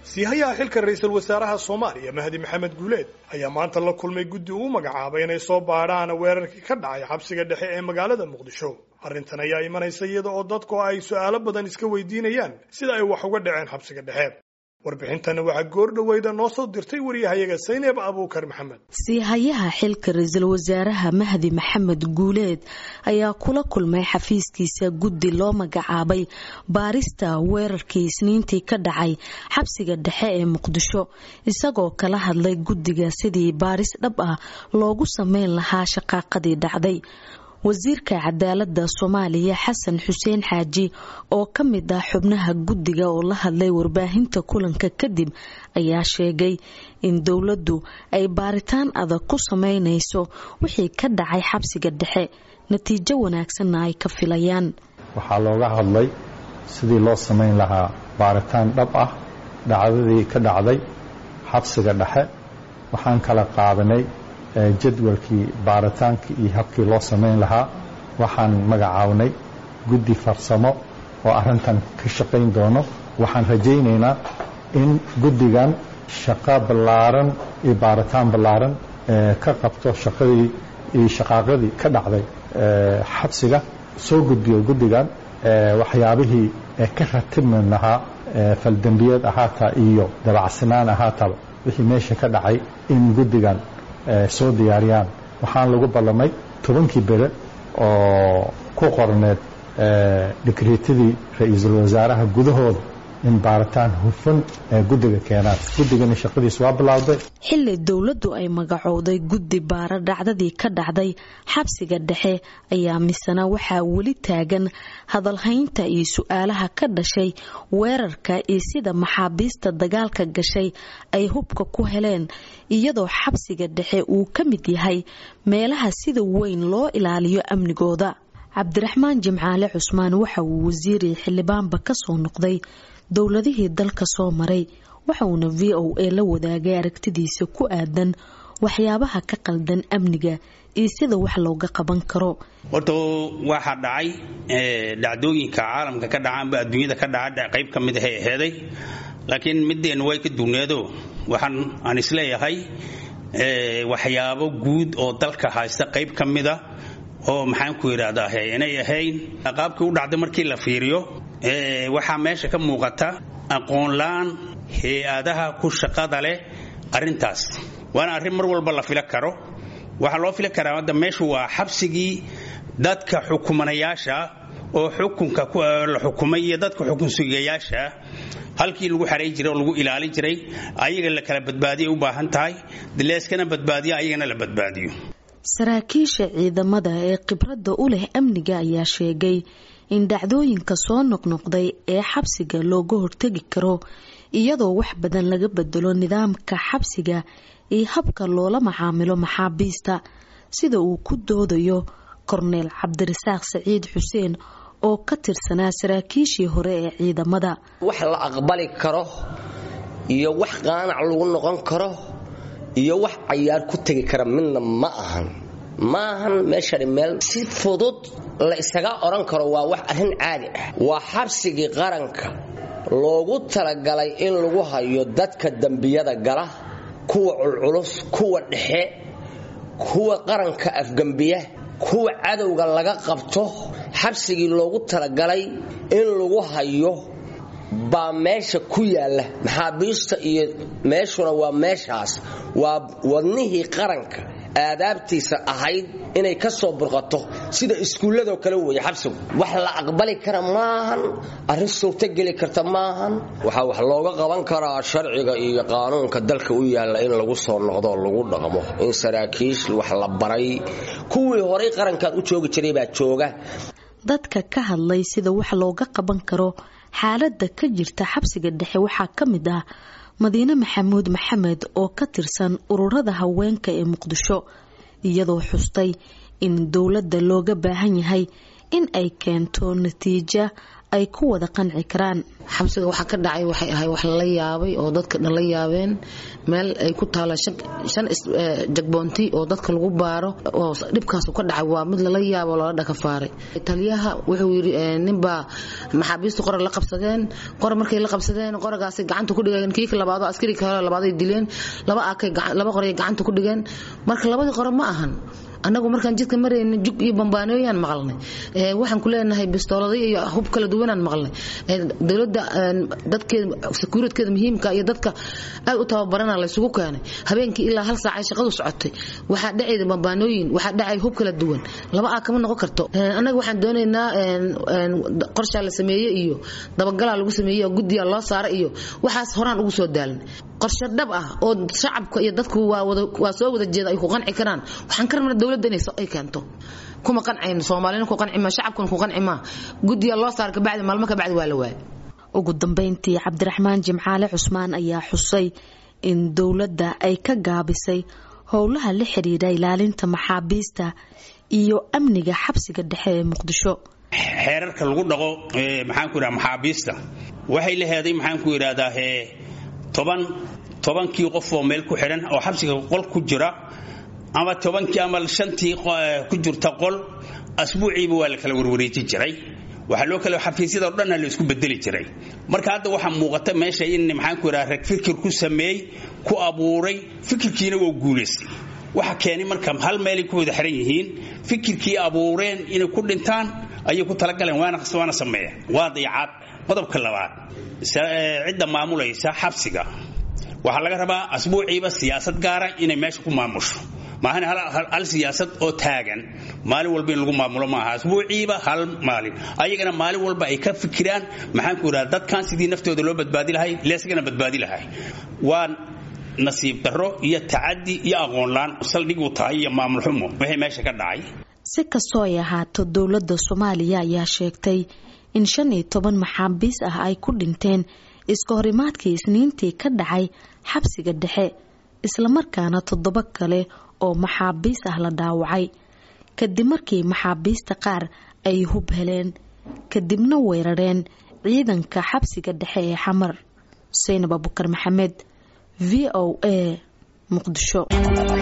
siihayaha xilka ra-iisul wasaaraha soomaaliya mahdi maxamed guuleed ayaa maanta la kulmay guddi uu magacaabay inay soo baadhaan weerarkii ka dhacay xabsiga dhexe ee magaalada muqdisho arrintan ayaa imanaysa iyada oo dadku ay su'aalo badan iska weydiinayaan sida ay wax uga dhaceen xabsiga dhexe warbixintana waxaa goor dhoweyda noo soo dirtay wariyahayaga sayneeb abuukar maxamed siihayaha xilka ra-iisul wasaaraha mahdi maxamed guuleed ayaa kula kulmay xafiiskiisa guddi loo magacaabay baarista weerarkii isniintii ka dhacay xabsiga dhexe ee muqdisho isagoo kala hadlay guddiga sidii baaris dhab ah loogu sameyn lahaa shaqaaqadii dhacday wasiirka cadaalada soomaaliya xasan xuseen xaaji oo ka mid ah xubnaha guddiga oo la hadlay warbaahinta kulanka kadib ayaa sheegay in dowladdu ay baaritaan adag ku sameynayso wixii ka dhacay xabsiga dhexe natiijo wanaagsanna ay ka filayaan waxaa looga hadlay sidii loo samayn lahaa baaritaan dhab ah dhacdadii ka dhacday xabsiga dhexe waxaan kala qaadanay jadwalkii baaritaankii iyo habkii loo samayn lahaa waxaan magacaabnay guddi farsamo oo arrintan ka shaqayn doono waxaan rajaynaynaa in guddigan shaqo ballaaran iyo baaritaan ballaaran ka qabto shaqadii iyo shaqaaqadii ka dhacday xabsiga soo gudbiyo guddigan waxyaabihii ka ratibmi lahaa faldembiyeed ahaataa iyo dabacsanaan ahaataba wixii meesha ka dhacay in guddigan soo diyaariyaan waxaan lagu ballamay tobankii bere oo ku qorneed dhikriitadii ra-iisul wasaaraha gudahooda in baaritaan hufan ee guddiga keenaan guddigana shaqadiis waa bilowday xilli dowladdu ay magacowday guddi baara dhacdadii ka dhacday xabsiga dhexe ayaa misena waxaa weli taagan hadalhaynta iyo su-aalaha ka dhashay weerarka iyo sida maxaabiista dagaalka gashay ay hubka ku heleen iyadoo xabsiga dhexe uu ka mid yahay meelaha sida weyn loo ilaaliyo amnigooda cabdiraxmaan jimcaale cusmaan waxa uu wasiiri xildhibaanba ka soo noqday dowladihii dalka soo maray waxa uuna v o a la wadaagay aragtidiisa ku aadan waxyaabaha ka qaldan amniga iyo sida wax looga qaban karo horta waxaa dhacay dhacdooyinka caalamka ka dhacaanba adduunyada ka dhaca qayb ka mid ahay aheeday laakiin mideennu way ka duuneedo waxaan aan isleeyahay waxyaabo guud oo dalka haysta qayb ka mida oo maxaan ku yidhaahdaa inay ahayn qaabkii u dhacday markii la fiiriyo waxaa meesha ka muuqata aqoonla-aan hay-adaha ku shaqada leh arrintaas waana arrin mar walba la fila karo waxaa loo fili karaa hadda meeshu waa xabsigii dadka xukumanayaasha oo xukunka la xukumay iyo dadka xukun sugayaasha halkii lagu xaray jiray oo lagu ilaalin jiray ayaga la kala badbaadiyay u baahan tahay dileeskana badbaadiyo ayagana la badbaadiyo saraakiisha ciidamada ee khibradda u leh amniga ayaa sheegay in dhacdooyinka soo noqnoqday ee xabsiga looga hortegi karo iyadoo wax badan laga bedelo nidaamka xabsiga iyo habka loola macaamilo maxaabiista sida uu ku doodayo korneel cabdirasaaq saciid xuseen oo ka tirsanaa saraakiishii hore ee ciidamada wax la aqbali karo iyo wax qaanac lagu noqon karo iyo wax cayaar ku tegi kara midna ma ahan ma ahan meeshani meel si fudud la isaga odhan karo waa wax arrin caadi ah waa xabsigii qaranka loogu talagalay in lagu hayo dadka dembiyada gala kuwa culculus kuwa dhexe kuwa qaranka afgembiya kuwa cadowga laga qabto xabsigii loogu talagalay in lagu hayo baa meesha ku yaalla maxaabiista iyo meeshuna waa meeshaas waa wadnihii qaranka aadaabtiisa ahayd inay ka soo burqato sida iskuulladoo kale weeye xabsigu wax la aqbali kara maahan arrin suurtogeli karta maahan waxaa wax looga qaban karaa sharciga iyo qaanuunka dalka u yaalla in lagu soo noqdo lagu dhaqmo in saraakiish wax la baray kuwii horay qarankaad u joogi jiray baa jooga dadka ka hadlay sida wax looga qaban karo xaaladda ka jirta xabsiga dhexe waxaa ka mid ah madiine maxamuud maxamed oo ka tirsan ururada haweenka ee muqdisho iyadoo xustay in dowladda looga baahan yahay in ay keento natiijo ay ku wada qanci karaan xabsiga waxaa ka dhacay waxay ahay wax lala yaabay oo dadka dhan la yaabeen meel ay ku taala shan jagboonti oo dadka lagu baaro oo dhibkaasu ka dhacay waa mid lala yaabo lala dhakafaaray taliyaha wuxuu yidhi ninbaa maxaabiistu qora la qabsadeen qora markay la qabsadeen qoragaasi gacanta ku dhigeen kiika labaado askari kale labaaday dileen laba akay laba qoray gacanta ku dhigeen marka labadii qore ma ahan annagu markaan jidka marayna jug iyo bambaanooyaan maqalnay waxaan ku leenahay bistooladay iyo hub kala duwanaan maqalnay dowladda dadkeeda sekuuritkeeda muhiimka iyo dadka aad u tababarana laysugu keenay habeenkii ilaa hal saacay shaqadu socotay waxaa dhacayda bambaanooyin waxaa dhacay hub kala duwan laba aa kama noqon karto annaga waxaan doonaynaa qorshaa la sameeye iyo dabagalaa lagu sameeye oo guddiyaa loo saara iyo waxaas horaan ugu soo daalin qorshe dhab ah oo shacabka iyo dadku waa soo wada jeeda ay ku qanci karaan waxaan ka rabnaa dowladda inay ay keento kuma qancayno soomaalina ku qanci maa shacabkuna ku qanci maa guddiga loo saara kabacdi maalmo kabacdi waa la waaya ugu dambeyntii cabdiraxmaan jimcaale cusmaan ayaa xusay in dowladda ay ka gaabisay howlaha la xiriira ilaalinta maxaabiista iyo amniga xabsiga dhexe ee muqdisho xeerarka lagu dhaqo maxaanku yidhaha maxaabiista waxay la heeday maxaanku yidhaahdaa toban tobankii qof oo meel ku xidhan oo xabsiga qol ku jira ama tobankii ama shantii ku jirta qol asbuuciiba waa la kala warwareeji jiray waxaa loo kale xafiisyada o dhanna la isku bedeli jiray marka hadda waxaa muuqata meesha in maxaanku yidhaha rag fikir ku sameey ku abuuray fikirkiina waa guulaystay waxa keenay marka hal meelay ku wada xiran yihiin fikirkii abuureen inay ku dhintaan ayay ku talagaleen waana sameeya waa dayacaad qodobka labaad cidda maamulaysa xabsiga waxaa laga rabaa asbuuciiba siyaasad gaara inay meesha ku maamusho maahan hal siyaasad oo taagan maalin walba in lagu maamulo maaha asbuuciiba hal maalin ayagana maalin walba ay ka fikiraan maxaanku idhaha dadkan sidii naftooda loo badbaadi lahay leesgana badbaadi lahay waa nasiib darro iyo tacadi iyo aqoonlaan saldhig u tahay iyo maamul xumo wixii meesha ka dhacay si kastoo ay ahaato dowladda soomaaliya ayaa sheegtay in shan iyo toban maxaabiis ah ay ku dhinteen iska horimaadkii isniintii ka dhacay xabsiga dhexe islamarkaana toddoba kale oo maxaabiis ah la dhaawacay kadib markii maxaabiista qaar ay hub heleen kadibna weerareen ciidanka xabsiga dhexe ee xamar xuseynab abukar maxamed v o a muqdisho